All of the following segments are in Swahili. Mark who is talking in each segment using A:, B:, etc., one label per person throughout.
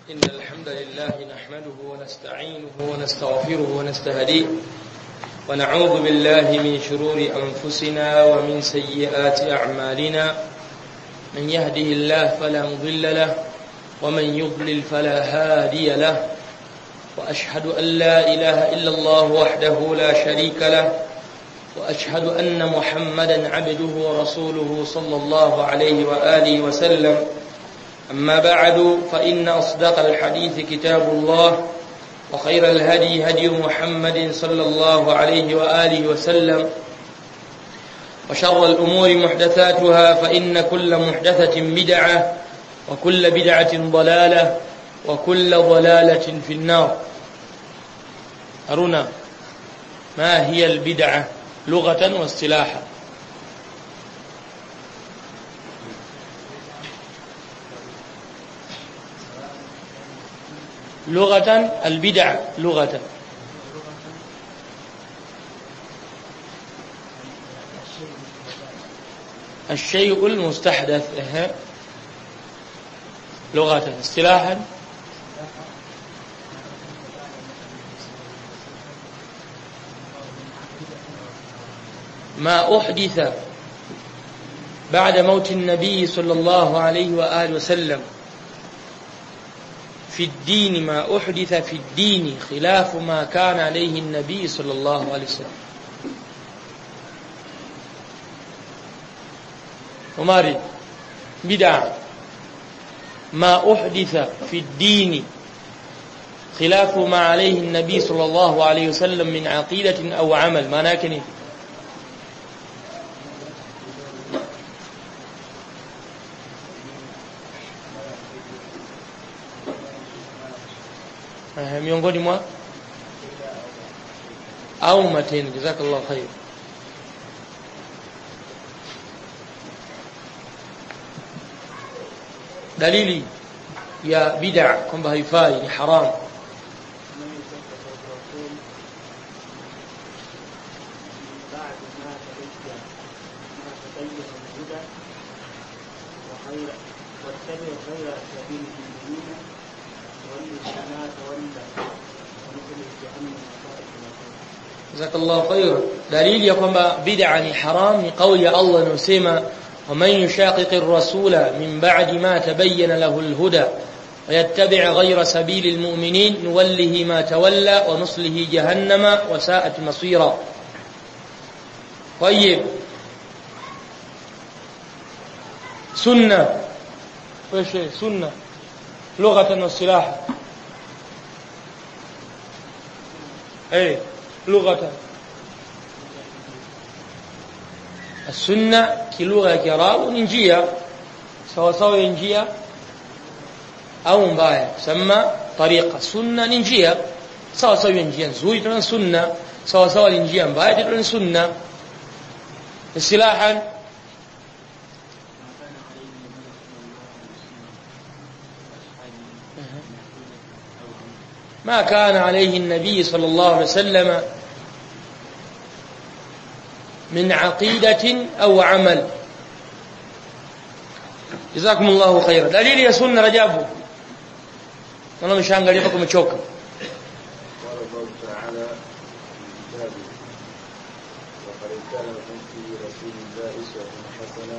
A: إن الحمد لله نحمده ونستعينه ونستغفره ونستهديه ونعوذ بالله من شرور أنفسنا ومن سيئات أعمالنا من يهده الله فلا مضل له ومن يضلل فلا هادي له وأشهد أن لا إله إلا الله وحده لا شريك له وأشهد أن محمدا عبده ورسوله صلى الله عليه وآله وسلم أما بعد فإن أصدق الحديث كتاب الله وخير الهدي هدي محمد صلى الله عليه وآله وسلم وشر الأمور محدثاتها فإن كل محدثة بدعة وكل بدعة ضلالة وكل ضلالة في النار أرونا ما هي البدعة لغة واصطلاحا لغة البدع لغة الشيء المستحدث اه. لغة اصطلاحا ما أحدث بعد موت النبي صلى الله عليه وآله وسلم في الدين ما أحدث في الدين خلاف ما كان عليه النبي صلى الله عليه وسلم وماري بدع ما أحدث في الدين خلاف ما عليه النبي صلى الله عليه وسلم من عقيدة أو عمل ما ناكني miongoni mwa au matendo jazakallahu khair dalili ya bid'a kwamba haifai ni haram
B: واتبع غير سبيل المؤمنين والذين تولى ونزل جهنم
A: jazakallahu khair dalili ya kwamba bid'a ni haram ni kauli ya Allah inayosema ومن يشاقق الرسول من بعد ما تبين له الهدى ويتبع غير سبيل المؤمنين نوله ما تولى ونصله جهنم وساءت مصيرا طيب سنة ايش سنة لغة واصطلاحا ايه لغة السنة kilugha ya Kiarabu ni njia sawa sawa ya njia au mbaya sema tariqa sunna ni njia sawa sawa ya njia nzuri tuna sunna sawa sawa ni njia mbaya tuna sunna istilahan ما كان عليه النبي صلى الله عليه وسلم من عقيدة أو عمل جزاكم الله خيرا دليل يا سنة رجابه أنا مش هنقل يفكم تشوكا
C: قال الله تعالى في كتابه وقد كان لكم في رسول الله أسوة حسنة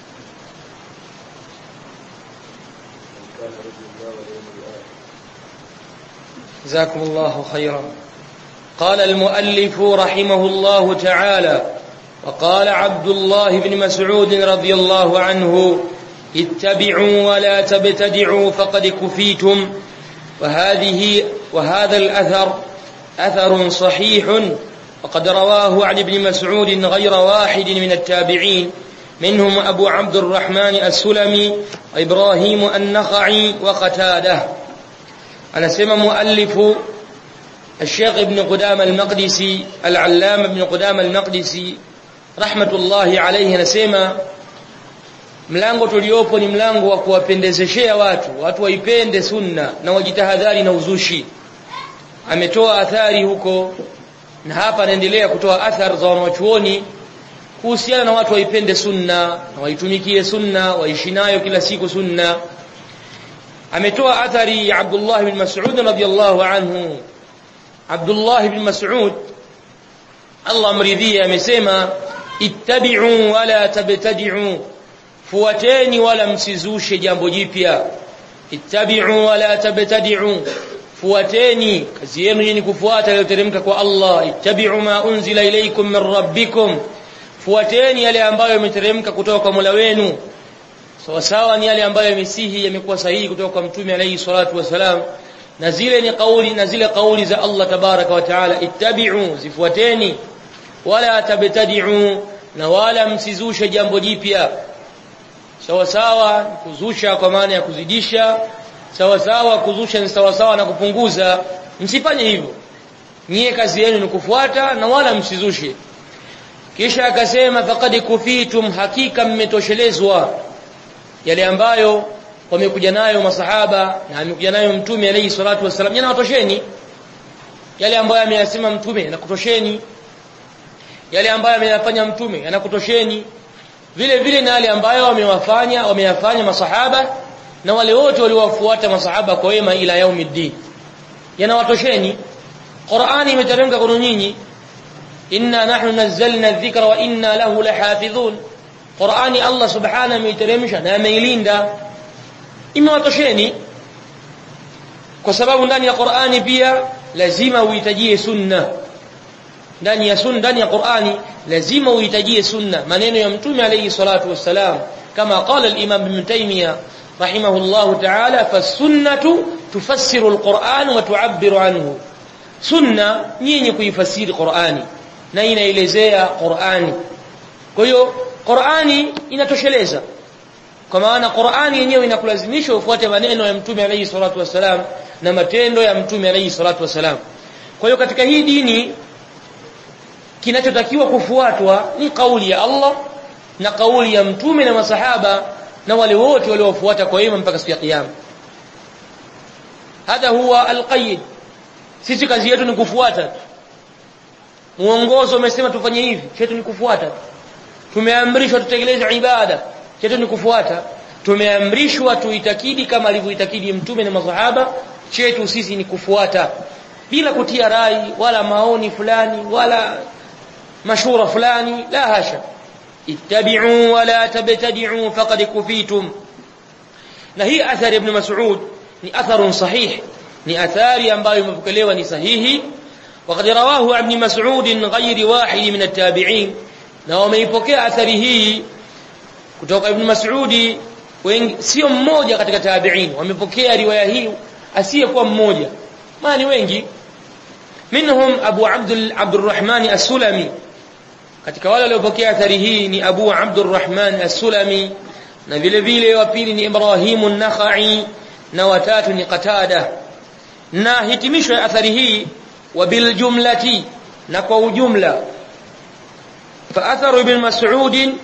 C: من كان يرجو الله واليوم الآخر
A: جزاكم الله خيرا قال المؤلف رحمه الله تعالى وقال عبد الله بن مسعود رضي الله عنه اتبعوا ولا تبتدعوا فقد كفيتم وهذه وهذا الأثر أثر صحيح وقد رواه عن ابن مسعود غير واحد من التابعين منهم أبو عبد الرحمن السلمي وإبراهيم النخعي وقتاده أنا سمى مؤلف الشيخ ابن قدام المقدسي العلام ابن قدام المقدسي rahmatullahi alayhi anasema mlango tuliopo ni mlango wa kuwapendezeshea watu watu waipende sunna na wajitahadhari na uzushi ametoa athari huko na hapa anaendelea kutoa athari za wanawachuoni kuhusiana na watu waipende sunna na waitumikie sunna waishi nayo kila siku sunna ametoa athari ya Abdullah ibn Mas'ud radhiyallahu anhu Abdullah ibn Mas'ud Allah amridhia amesema ittabi'u wala tabtadi'u fuateni wala msizushe jambo jipya ittabi'u wala tabtadi'u fuateni kazi yenu ni kufuata yaliyoteremka kwa Allah ittabi'u ma unzila ilaykum min rabbikum fuateni yale ambayo yameteremka kutoka kwa Mola wenu sawa sawa ni yale ambayo yamesihi yamekuwa sahihi kutoka kwa mtume alayhi salatu wasalam na zile ni kauli na zile kauli za Allah tabaraka wa taala ittabi'u zifuateni wala tabtadi'u na wala msizushe jambo jipya sawa sawa kuzusha kwa maana ya kuzidisha sawa sawa kuzusha ni sawa sawa na kupunguza msifanye hivyo nyie kazi yenu ni kufuata na wala msizushe kisha akasema faqad kufitum hakika mmetoshelezwa yale ambayo wamekuja nayo masahaba na amekuja nayo mtume alayhi salatu wasallam yanawatosheni yale ambayo ameyasema mtume yanakutosheni yale ambayo ameyafanya mtume yanakutosheni vile vile na yale ambayo wamewafanya wameyafanya masahaba na wale wote waliowafuata masahaba kwa wema ila yaumiddin yanawatosheni Qur'ani imeteremka kwa nyinyi inna nahnu nazzalna dhikra wa inna lahu lahafidhun Qur'ani Allah subhanahu ameiteremsha na ameilinda imewatosheni kwa sababu ndani ya Qur'ani pia lazima uhitajie sunna ndani ya sunna ndani ya Qur'ani lazima uhitajie sunna maneno ya mtume alayhi salatu wassalam kama qala al-imam ibn taymiyyah rahimahullah ta'ala fas-sunnatu tufassiru al-Qur'an wa tu'abbiru anhu sunna yenye kuifasiri Qur'ani na inaelezea Qur'ani kwa hiyo Qur'ani inatosheleza kwa maana Qur'ani yenyewe inakulazimisha ufuate maneno ya mtume alayhi salatu wasalam na matendo ya mtume alayhi salatu wasalam kwa hiyo katika hii dini kinachotakiwa kufuatwa ni kauli ya Allah na kauli ya mtume na masahaba na wale wote waliofuata kwa wema mpaka siku ya kiyama hadha huwa alqaid sisi kazi yetu ni kufuata muongozo umesema tufanye hivi chetu ni kufuata tumeamrishwa tutekeleze ibada chetu ni kufuata tumeamrishwa tuitakidi kama alivyoitakidi mtume na masahaba chetu sisi ni kufuata bila kutia rai wala maoni fulani wala mashura fulani la hasha ittabi'u wala tabtadi'u faqad kufitum na hii athari ibn mas'ud ni atharun sahih ni athari ambayo imepokelewa ni sahihi وقد رواه ابن مسعود غير واحد من التابعين na wameipokea athari hii kutoka ibn Mas'udi sio mmoja katika tabi'in wamepokea riwaya hii asiyekuwa mmoja maana ni wengi minhum Abu Abdul Abdurrahman As-Sulami katika wale waliopokea athari hii ni Abu Abdurrahman As-Sulami na vile vile wa pili ni Ibrahim an-Nakhai na watatu ni Qatada na hitimisho ya athari hii wa bil jumlati na kwa ujumla فأثر ابن مسعود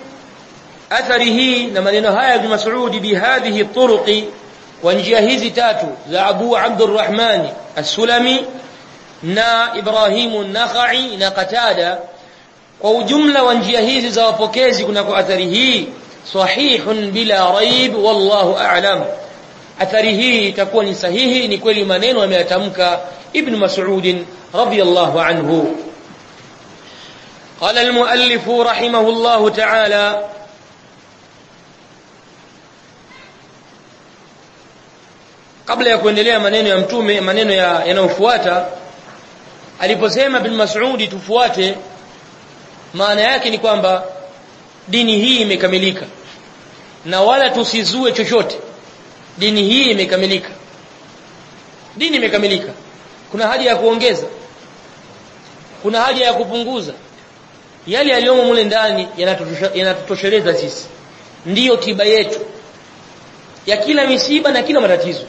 A: أثره نمنين هاي ابن مسعود بهذه الطرق وانجاهز تاتو ذا أبو عبد الرحمن السلمي نا إبراهيم النخعي نا قتادة وجملة وانجاهز ذا وفكيز كنا أثره صحيح بلا ريب والله أعلم أثره تكون صحيح نكوي منين وما يتمك ابن مسعود رضي الله عنه قال المؤلف رحمه الله تعالى kabla ya kuendelea maneno ya mtume maneno yanayofuata aliposema bin Mas'udi tufuate maana yake ni kwamba dini hii imekamilika na wala tusizue chochote dini hii imekamilika dini imekamilika kuna haja ya kuongeza kuna haja ya kupunguza yale yaliyomo mule ndani yanatutosheleza sisi ndiyo tiba yetu ya kila misiba na kila matatizo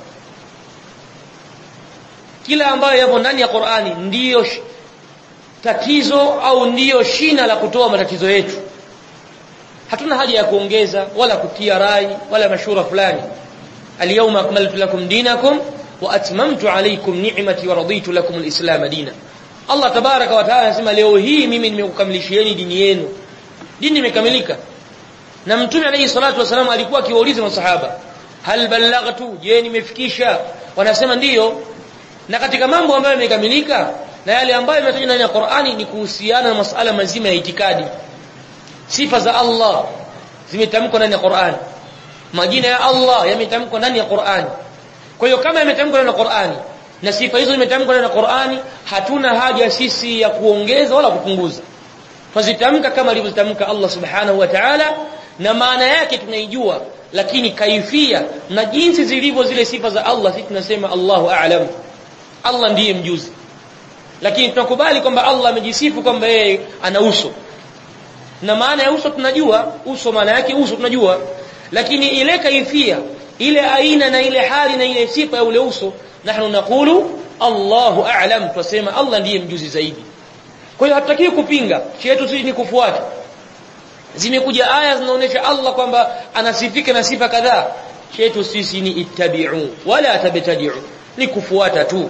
A: kila ambayo yapo ndani ya Qur'ani ndiyo tatizo au ndiyo shina la kutoa matatizo yetu hatuna haja ya kuongeza wala kutia rai wala mashura fulani alyawma akmaltu lakum dinakum wa atmamtu alaykum ni'mati wa raditu lakum alislam dina Allah tabaraka wa taala anasema leo hii mimi nimekukamilishieni dini yenu dini imekamilika na mtume alayhi salatu wasallam alikuwa akiwauliza masahaba hal ballaghtu je nimefikisha wanasema ndiyo na katika mambo ambayo yamekamilika na yale ambayo yametajwa ndani ya Qur'ani ni kuhusiana na masuala mazima ya itikadi sifa za Allah zimetamkwa ndani ya Qur'ani majina ya Allah yametamkwa ndani ya Qur'ani kwa hiyo kama yametamkwa ndani ya Qur'ani na sifa hizo zimetamkwa ndani ya Qur'ani hatuna haja sisi ya kuongeza wala kupunguza tuzitamka kama alivyotamka Allah subhanahu wa ta'ala na maana yake tunaijua lakini kaifia na jinsi zilivyo zile sifa za Allah sisi tunasema Allahu a'lam Allah ndiye mjuzi lakini tunakubali kwamba Allah amejisifu kwamba yeye ana uso na maana ya uso tunajua uso maana yake uso tunajua lakini ile kaifia ile aina na ile hali na ile sifa ya ule uso nahnu naqulu Allahu a'lam tunasema Allah ndiye mjuzi zaidi kwa hiyo hatutakiwi kupinga chetu sisi ni kufuata zimekuja aya zinaonyesha Allah kwamba anasifika na sifa kadhaa chetu sisi ni ittabi'u wala tabtadi'u ni kufuata tu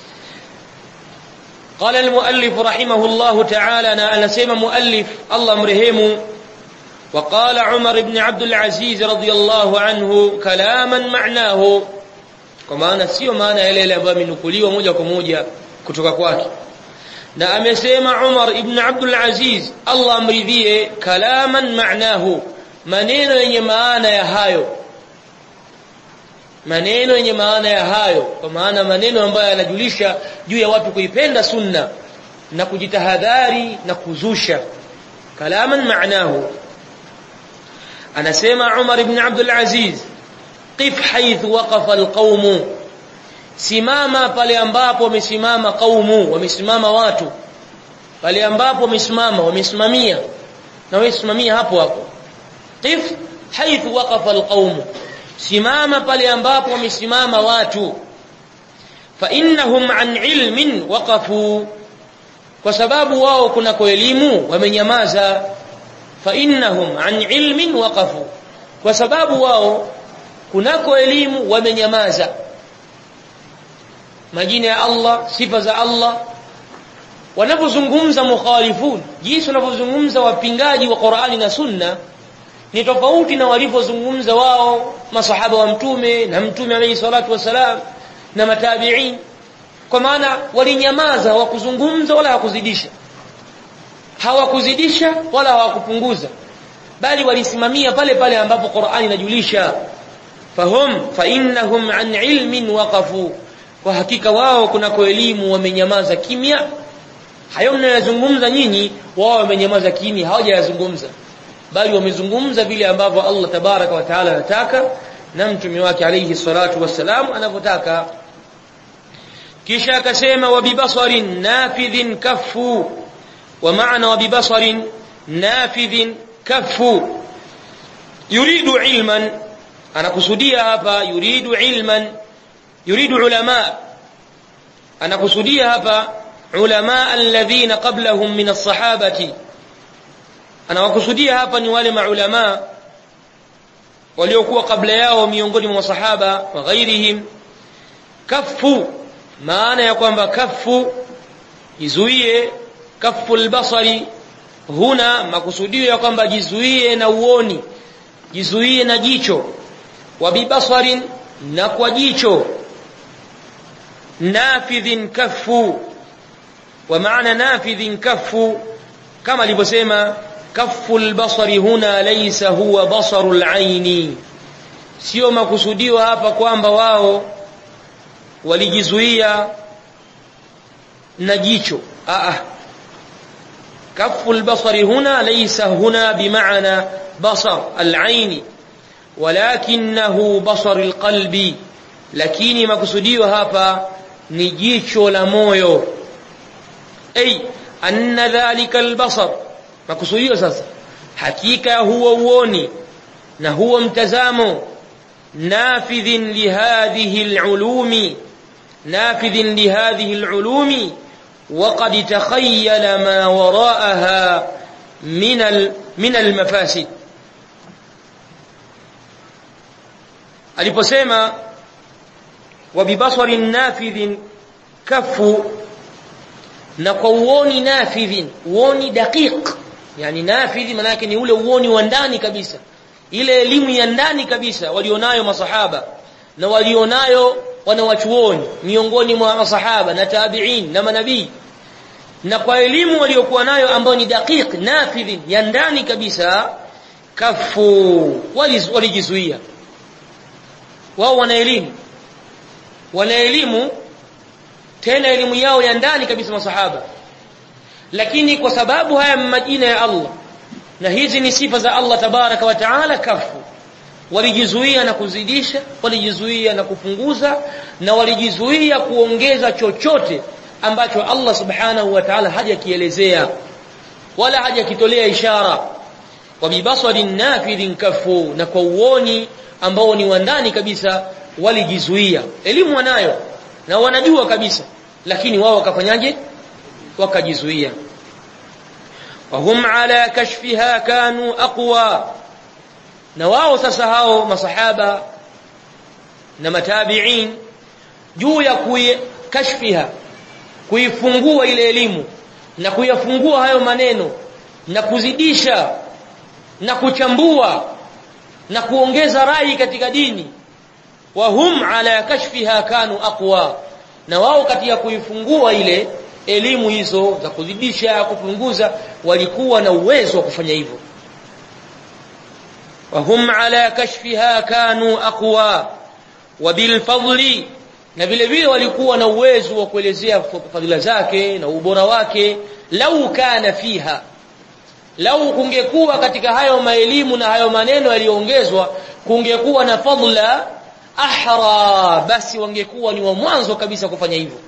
A: قال المؤلف رحمه الله تعالى أنا سيما مؤلف الله مرهمه وقال عمر بن عبد العزيز رضي الله عنه كلاما معناه كما أنا سيو معنى إليه لأبا من نقولي وموجة كموجة كتوك كواكي na amesema Umar ibn Abdul Aziz Allah amridhie kalaman maanahu maneno yenye maana ya hayo maneno yenye maana ya hayo kwa maana maneno ambayo yanajulisha juu ya watu kuipenda sunna na kujitahadhari na kuzusha kalaman maanahu anasema Umar ibn Abdul Aziz qif haythu waqafa alqawm simama pale ambapo wamesimama kaumu wamesimama watu pale ambapo wamesimama wamesimamia na wewe simamia hapo hapo qif haythu waqafa alqawm simama pale ambapo wamesimama watu fa innahum an ilmin waqafu kwa sababu wao kuna kwa elimu wamenyamaza fa innahum an ilmin waqafu kwa sababu wao kunako elimu wamenyamaza majina ya Allah sifa za Allah wanapozungumza mukhalifun jinsi wanavyozungumza wapingaji wa Qur'ani na Sunna ni tofauti na walivyozungumza wao masahaba wa mtume na mtume alayhi salatu wasalam na matabi'in kwa maana walinyamaza hawakuzungumza wala hawakuzidisha hawakuzidisha wala hawakupunguza bali walisimamia pale pale ambapo Qur'ani inajulisha fahum fa innahum an ilmin waqafu kwa hakika wao kunako elimu wamenyamaza kimya hayo mnayozungumza nyinyi wao wamenyamaza kimya hawajayazungumza bali wamezungumza vile ambavyo Allah tabaraka wa taala anataka na mtume wake alayhi salatu wassalam anavyotaka kisha akasema wabibasarin nafidhin kaffu wa maana wabibasarin nafidhin kaffu yuridu ilman anakusudia hapa yuridu ilman يريد علماء أنا قصدي هذا علماء الذين قبلهم من الصحابة أنا وقصدي هذا نوال مع علماء waliokuwa kabla yao miongoni mwa masahaba wa ghairihim kaffu maana ya kwamba kaffu jizuie kaffu albasari huna makusudio ya kwamba jizuie na uoni jizuie na jicho wa bibasarin na kwa jicho nafidhin kaffu wa maana nafidhin kaffu kama alivyosema kaffu albasari huna laysa huwa basaru alaini sio makusudio hapa kwamba wao walijizuia na jicho a kaffu albasari huna laysa huna bimaana basar alaini walakinahu basar alqalbi lakini makusudio hapa ni jicho la moyo ay anna dhalika albasar makusudio sasa hakika huwa uoni na huwa mtazamo nafidhin lihadhihi alulumi nafidhin lihadhihi alulumi وقد تخيل ما وراءها من من المفاسد aliposema wabibasarin nafidhin kafu na kwa uoni nafidhin uoni daqiq yani nafidhi maana yake ni ule uoni wa ndani kabisa ile elimu ya ndani kabisa walionayo masahaba na walionayo wanawachuoni miongoni mwa masahaba na tabi'in na manabii na kwa elimu waliokuwa nayo ambayo ni daqiq nafidh ya ndani kabisa kafu walijizuia wao wana elimu wana elimu tena elimu yao ya ndani kabisa masahaba lakini kwa sababu haya majina ya Allah na hizi ni sifa za Allah tabaraka wa taala kafu walijizuia na kuzidisha walijizuia na kupunguza na walijizuia kuongeza chochote ambacho Allah subhanahu wa ta'ala hajakielezea wala hajakitolea ishara wa bibasarin nafidhin kafu na kwa uoni ambao ni wa ndani kabisa walijizuia elimu wanayo na wanajua kabisa lakini wao wakafanyaje wakajizuia wahum ala kashfiha kanu aqwa na wao sasa hao masahaba na matabi'in juu ya kashfiha kuifungua ile elimu na kuyafungua hayo maneno na kuzidisha na kuchambua na kuongeza rai katika dini wahum ala kashfiha kanu aqwa na wao katika kuifungua ile elimu hizo za kuzidisha kupunguza walikuwa na uwezo wa kufanya hivyo wahum ala kashfiha kanu aqwa wabilfadli na vile vile walikuwa na uwezo wa kuelezea fadhila zake na ubora wake lau kana fiha lau kungekuwa katika hayo maelimu na hayo maneno yaliyoongezwa kungekuwa na fadla ahra basi wangekuwa ni wa mwanzo kabisa kufanya hivyo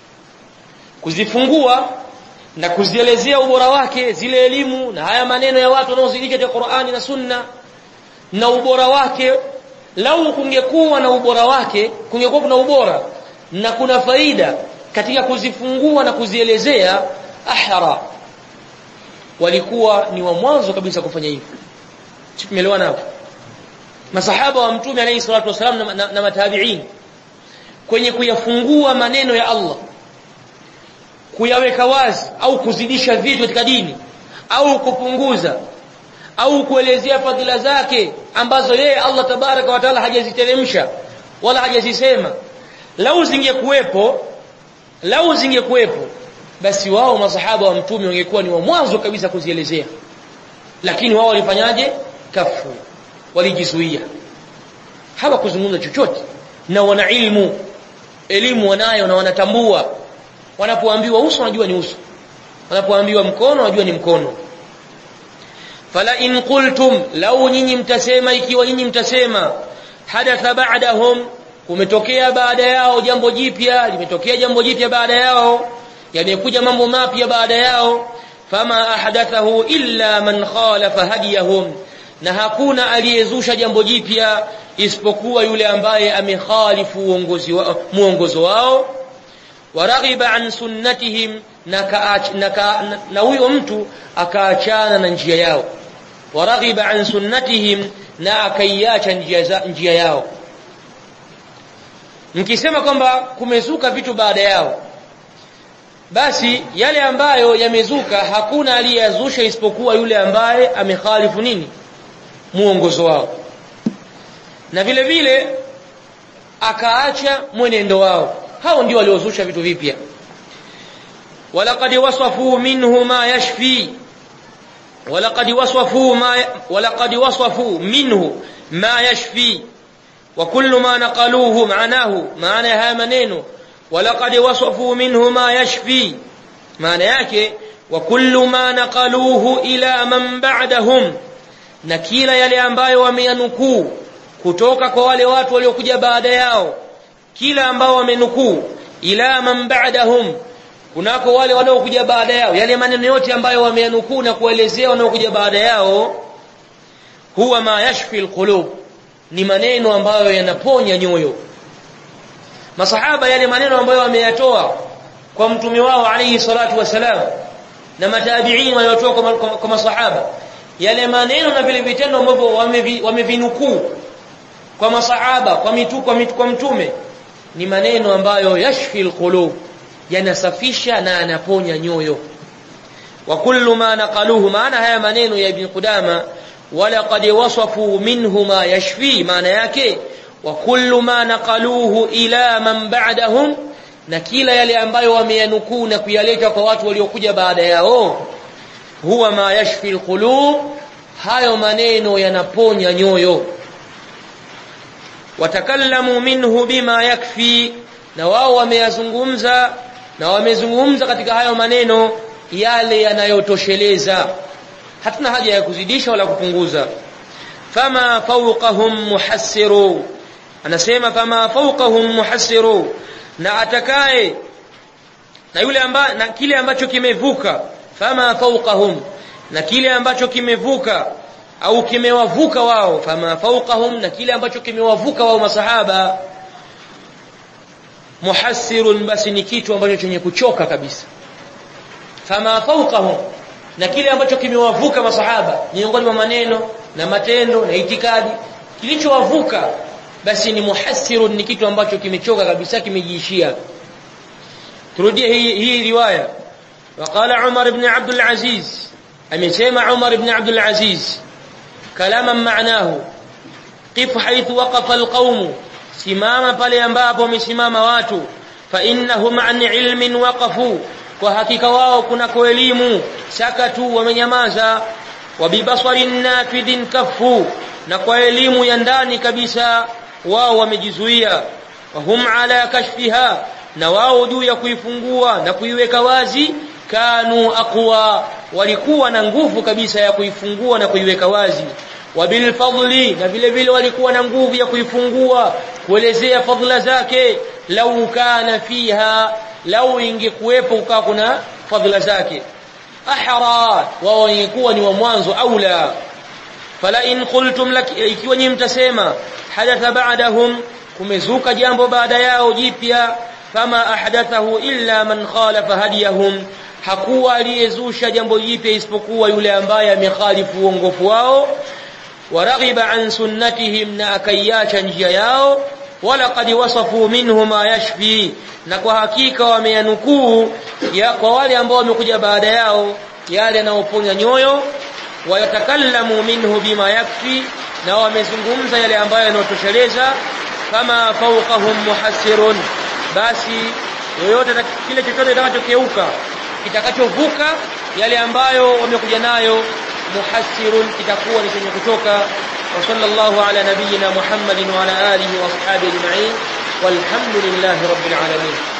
A: kuzifungua na kuzielezea ubora wake zile elimu na haya maneno ya watu wanaozidika katika Qur'ani na Sunna na ubora wake lau kungekuwa na ubora wake kungekuwa kuna ubora na kuna faida katika kuzifungua na kuzielezea ahra walikuwa ni wa mwanzo kabisa kufanya hivyo tumeelewana hapo masahaba wa mtume alayhi salatu wasalam na, na, na matabi'in kwenye kuyafungua maneno ya Allah kuyaweka wazi au kuzidisha vitu katika dini au kupunguza au kuelezea fadhila zake ambazo yeye Allah tabaraka wa taala hajaziteremsha wala hajazisema lau zingekuwepo lau zingekuwepo basi wao masahaba wa mtume wangekuwa ni wa mwanzo kabisa kuzielezea lakini wao walifanyaje kafu walijizuia hawakuzungumza chochote na wana ilmu elimu wanayo na wanatambua wanapoambiwa uso wanajua ni uso wanapoambiwa mkono wanajua ni mkono fala in qultum lau nyinyi mtasema ikiwa nyinyi mtasema hadatha ba'dahum kumetokea baada yao jambo jipya limetokea jambo jipya baada yao yamekuja mambo mapya baada yao fama ahdathahu illa man khalafa hadiyahum na hakuna aliyezusha jambo jipya isipokuwa yule ambaye amekhalifu uongozi wa, muongozo wao waraghiba an sunnatihim na kaach, na, ka, na, na huyo mtu akaachana na njia yao waraghiba an sunnatihim na akaiacha njia, njia yao mkisema kwamba kumezuka vitu baada yao basi yale ambayo yamezuka hakuna aliyezusha isipokuwa yule ambaye amekhalifu nini muongozo wao na vile vile akaacha mwenendo wao hao ndio waliozusha vitu vipya walaqad wasafu minhu ma yashfi walaqad wasafu ma walaqad wasafu minhu ma yashfi wa kullu ma naqaluhu ma'nahu maana ya haya maneno walaqad wasafu minhu ma yashfi maana yake wa kullu ma naqaluhu ila man ba'dahum na kila yale ambayo wameyanukuu kutoka kwa wale watu waliokuja baada yao kila ambao wamenukuu ila man ba'dahum kunako wale wanaokuja baada yao yale maneno yote ambayo wameyanukuu na kuelezea wanaokuja baada yao huwa ma yashfi alqulub ni maneno ambayo yanaponya nyoyo masahaba yale maneno ambayo wameyatoa kwa mtume wao alayhi salatu wasalam na matabi'in waliotoa kwa, kwa, kwa masahaba yale maneno na vile vitendo ambavyo wamevinukuu kwa masahaba kwa mitu kwa, mitu, kwa mtume ni maneno ambayo yashfi alqulub yanasafisha na anaponya nyoyo wa kullu ma naqaluhu maana haya maneno ya ibn Qudama walaqad wasafu minhu ma yashfi maana yake wa kullu ma naqaluhu ila man ba'dahum na kila yale ambayo wameyanukuu na kuyaleta kwa watu waliokuja baada yao huwa ma yashfi alqulub hayo maneno yanaponya nyoyo watakallamu minhu bima yakfi na wao wameyazungumza na wamezungumza katika hayo maneno yale yanayotosheleza hatuna haja ya kuzidisha wala kupunguza fama fawqahum muhassiru anasema fama fawqahum muhassiru na atakaye na yule amba, na kile ambacho kimevuka fama fawqahum na kile ambacho kimevuka au kimewavuka wao fama fawqahum na kile ambacho kimewavuka wao masahaba muhassirun basi ni kitu ambacho chenye kuchoka kabisa fama fawqahum na kile ambacho kimewavuka masahaba miongoni mwa maneno na matendo na itikadi kilichowavuka basi ni muhassirun ni kitu ambacho kimechoka kabisa kimejiishia turudie hii hii riwaya وقال عمر بن عبد العزيز amesema عمر بن عبد العزيز كلاما معناه قف حيث وقف القوم simama pale ambapo wamesimama watu fa innahum an ilmin waqafu kwa hakika wao kuna kwa elimu sakatu wamenyamaza wa bibasarin nafidhin kafu na kwa elimu ya ndani kabisa wao wamejizuia wa hum ala kashfiha na wao juu ya kuifungua na kuiweka wazi kanu aqwa walikuwa na nguvu kabisa ya kuifungua na kuiweka wazi wabil fadli na vile vile walikuwa na nguvu ya kuifungua kuelezea fadhila zake lau kana fiha lau ingekuwepo ukawa kuna fadhila zake ahra wao wangekuwa ni wa mwanzo aula fala in qultum lak ikiwa nyinyi mtasema hadatha ba'dahum kumezuka jambo baada yao jipya fama ahdathahu illa man khalafa hadiyahum hakuwa aliyezusha jambo jipya isipokuwa yule ambaye amekhalifu uongofu wao waraghiba an sunnatihim na akaiacha njia yao wala qad wasafu minhu ma yashfi na kwa hakika wameyanukuu ya kwa wale ambao wamekuja baada yao yale yanayoponya nyoyo wayatakallamu minhu bima yakfi na wamezungumza yale ambayo yanayotosheleza kama fawqahum muhassirun basi yoyote na kile chochote kitakachokeuka kitakachovuka yale ambayo wamekuja nayo muhassirun kitakuwa ni chenye kutoka wa sallallahu ala nabiyyina muhammadin wa ala alihi wa ashabihi ajma'in walhamdulillahi rabbil alamin